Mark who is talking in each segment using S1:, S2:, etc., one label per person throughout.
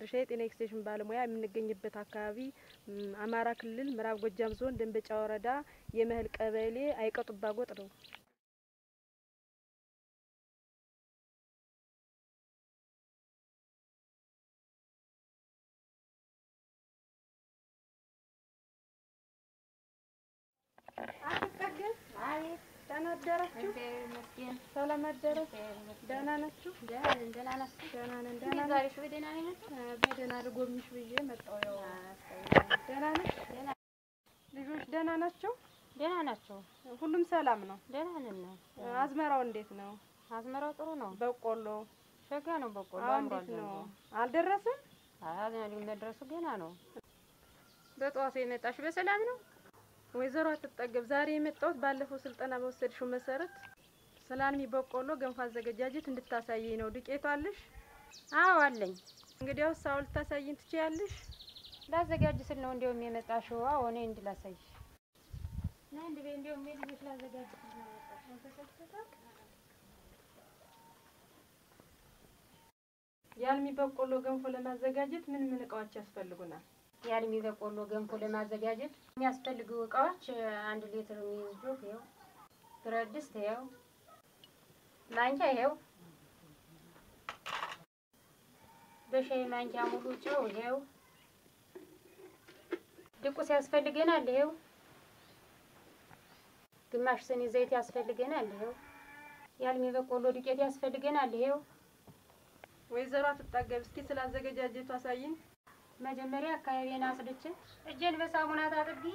S1: ድርሻ የጤና ኤክስቴንሽን ባለሙያ የምንገኝበት አካባቢ ም፣ አማራ ክልል ምዕራብ ጎጃም ዞን ደንበጫ ወረዳ የመህል ቀበሌ አይቀጡባ ጎጥ ነው። ደህና አደራችሁ? ሰላም አደራችሁ? ደህና ናችሁ? ደህና ነን። ደህና ነን። በደህና ልጎብኝሽ ብዬ መጣሁ። ያው ደህና ነሽ? ልጆች ደህና ናቸው?
S2: ደህና ናቸው።
S1: ሁሉም ሰላም ነው?
S2: ደህና ነን ነው።
S1: አዝመራው እንዴት ነው?
S2: አዝመራው ጥሩ ነው።
S1: በቆሎ
S2: ሸጋ ነው። በቆሎ
S1: አሁን
S2: አምሯል
S1: እንዴት ነው?
S2: ዘንድሮ።
S1: አልደረሰም?
S2: አዝመሪ መድረሱ ገና ነው። በጠዋቱ የመጣሽ በሰላም ነው?
S1: ወይዘሮ አትጠገብ ዛሬ የመጣሁት ባለፈው ስልጠና በወሰድሽው መሰረት ስለ አልሚ በቆሎ ገንፎ አዘገጃጀት እንድታሳየኝ ነው። ዱቄቱ አለሽ?
S2: አዎ አለኝ።
S1: እንግዲያውስ አሁን ልታሳይኝ ትችያለሽ?
S2: ላዘጋጅ ስል ነው እንዲያውም የመጣሽው። አዎ እኔ እንድላሳይሽ ና እንድ ቤ እንዲያውም የልጆች ላዘጋጅ ስል ነው የመጣሽው።
S1: የአልሚ በቆሎ ገንፎ ለማዘጋጀት ምን ምን እቃዎች ያስፈልጉናል?
S2: የአልሚ በቆሎ ገንፎ ለማዘጋጀት የሚያስፈልጉ እቃዎች አንድ ሊትር የሚይዝ ጆክ ይኸው፣ ብረት ድስት ይኸው፣ ማንኪያ ይኸው፣ በሻይ ማንኪያ ሙሉ ጨው ይኸው፣ ድቁስ ያስፈልገናል ይኸው፣ ግማሽ ስኒ ዘይት ያስፈልገናል ይኸው፣ የአልሚ በቆሎ ዱቄት ያስፈልገናል ይኸው።
S1: ወይዘሮ አትጠገብ እስኪ ስላዘገጃጀቱ አሳይኝ።
S2: መጀመሪያ አካባቢን አጽድቼ እጄን በሳሙና ታጥቤ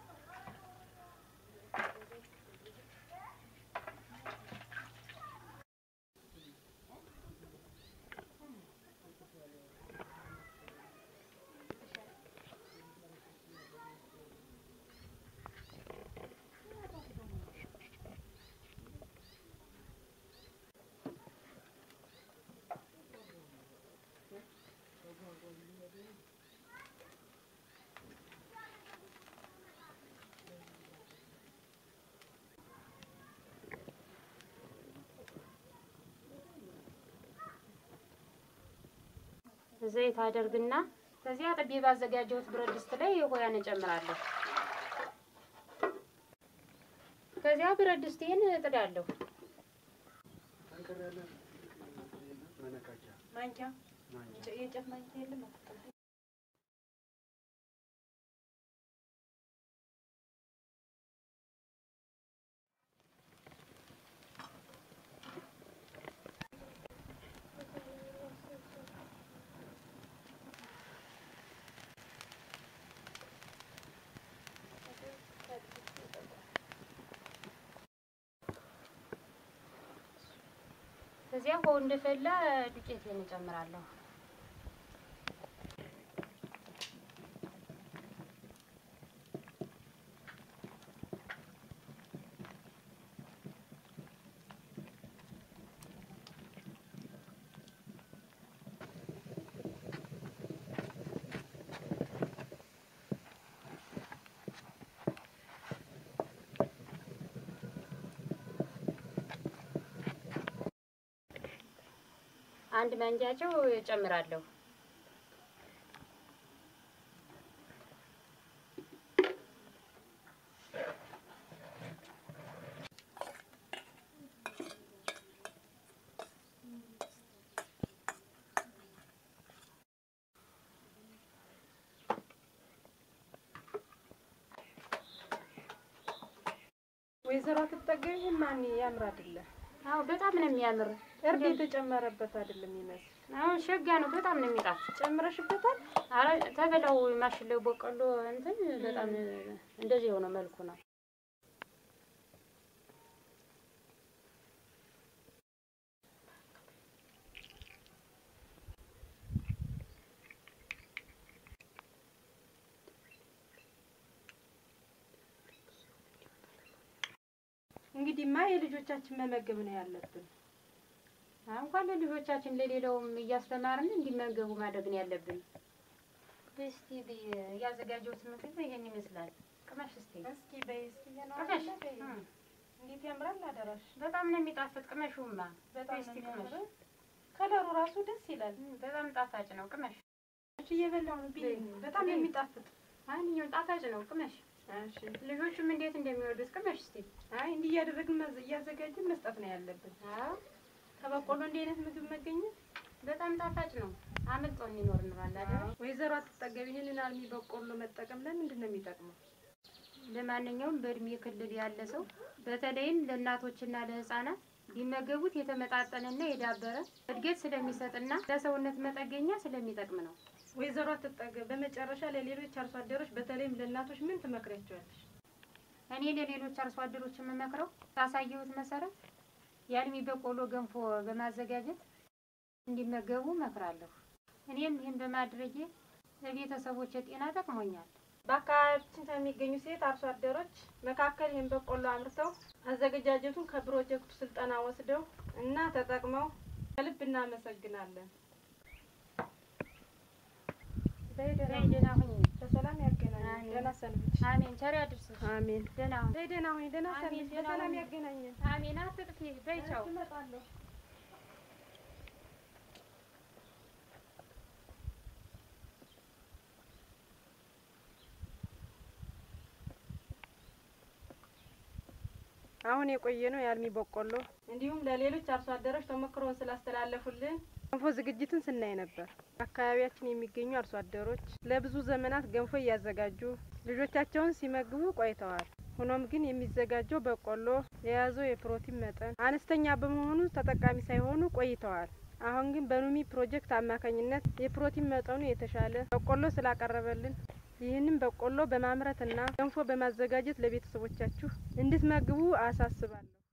S2: ዘይት አደርግና ከዚያ አጥቤ ባዘጋጀሁት ብረት ድስት ላይ ሆያን እጨምራለሁ። ከዚያ ብረት ድስቴን እጥዳለሁ።
S1: ማንኪያ የእንጨት ማንኪያ የለም?
S2: ከዚያ ውሃው እንደፈላ ዱቄቴን እጨምራለሁ። አንድ ማንኪያ ጨው እጨምራለሁ።
S1: ወይዘሮ አትጠገብ ይሄን ማን ያምር አይደለ?
S2: አዎ በጣም ነው የሚያምር።
S1: እርድ የተጨመረበት አይደለም ይመስል።
S2: አሁን ሸጋ ነው፣ በጣም ነው የሚጣፍጥ።
S1: ጨምረሽበታል?
S2: አረ ተበላው ማሽለው በቆሎ እንትን በጣም እንደዚህ የሆነ መልኩ ነው።
S1: እንግዲህማ የልጆቻችን መመገብ ነው ያለብን።
S2: እንኳን ለልጆቻችን ለሌላውም እያስተማርን እንዲመገቡ ማድረግ ነው ያለብን። እስቲ ያዘጋጀሁት ምግብ ይሄን ይመስላል። ቅመሽ እስቲ
S1: እስኪ በይ እስኪ
S2: ቅመሽ።
S1: በይ።
S2: እም፣
S1: እንዴት ያምራል አደራሽ።
S2: በጣም ነው የሚጣፍጥ። ቅመሹማ
S1: በጣም
S2: እስቲ
S1: ነው
S2: ቅመሽ።
S1: የሚያምረው። ከለሩ ራሱ ደስ ይላል።
S2: እም፣ በጣም ጣፋጭ ነው። ቅመሽ
S1: እሺ እየበላሁ ነው። ብይ በጣም የሚጣፍጥ
S2: ማንኛውም ጣፋጭ ነው። ቅመሽ።
S1: እሺ
S2: ልጆቹም እንዴት እንደሚወዱት ቅመሽ እስቲ።
S1: አይ እንዲህ እያደረግን መዝ- እያዘጋጅን መስጠት ነው ያለብን።
S2: አዎ
S1: ከበቆሎ እንዲህ አይነት ምግብ መገኘት
S2: በጣም ጣፋጭ ነው። አመልጦን ይኖር እንላለን አይደል?
S1: ወይዘሮ አትጠገብ ይህንን አልሚ በቆሎ መጠቀም ለምንድን ነው የሚጠቅመው?
S2: ለማንኛውም በእድሜ ክልል ያለ ሰው በተለይም ለእናቶችና ለህፃናት ሊመገቡት የተመጣጠነና የዳበረ እድገት ስለሚሰጥና ለሰውነት መጠገኛ ስለሚጠቅም ነው።
S1: ወይዘሮ አትጠገብ በመጨረሻ ለሌሎች አርሶ አደሮች በተለይም ለእናቶች ምን ትመክሪያቸዋለሽ?
S2: እኔ ለሌሎች አርሶ አደሮች የምመክረው ባሳየሁት መሰረት የአልሚ በቆሎ ገንፎ በማዘጋጀት እንዲመገቡ እመክራለሁ። እኔም ይህን በማድረጌ ለቤተሰቦች ጤና ጠቅሞኛል።
S1: በአካባቢያችን ከሚገኙ ሴት አርሶ አደሮች መካከል ይህን በቆሎ አምርተው አዘገጃጀቱን ከፕሮጀክቱ ስልጠና ወስደው እና ተጠቅመው ከልብ እናመሰግናለን። በይ ደህና ሁኚ።
S2: ደህና ሁኚ።
S1: በሰላም ያገናኘን።
S2: አሜን።
S1: ደህና ሰንብች።
S2: አሜን። ቸር ያድርስሽ።
S1: አሜን።
S2: ደህና ሁኚ።
S1: በይ ደህና ሁኚ። ደህና
S2: አሜን።
S1: ሰንብች።
S2: ደህና
S1: በሰላም
S2: ሁኚ።
S1: ያገናኘን።
S2: አሜን። አትጥፊ። በይ ቻው።
S1: እመጣለሁ። አሁን የቆየ ነው የአልሚ በቆሎ እንዲሁም ለሌሎች አርሶ አደሮች ተሞክሮውን ስላስተላለፉልን ገንፎ ዝግጅትን ስናይ ነበር። በአካባቢያችን የሚገኙ አርሶ አደሮች ለብዙ ዘመናት ገንፎ እያዘጋጁ ልጆቻቸውን ሲመግቡ ቆይተዋል። ሆኖም ግን የሚዘጋጀው በቆሎ የያዘው የፕሮቲን መጠን አነስተኛ በመሆኑ ተጠቃሚ ሳይሆኑ ቆይተዋል። አሁን ግን በኑሚ ፕሮጀክት አማካኝነት የፕሮቲን መጠኑ የተሻለ በቆሎ ስላቀረበልን ይህንን በቆሎ በማምረትና ገንፎ በማዘጋጀት ለቤተሰቦቻችሁ እንድትመግቡ አሳስባለሁ።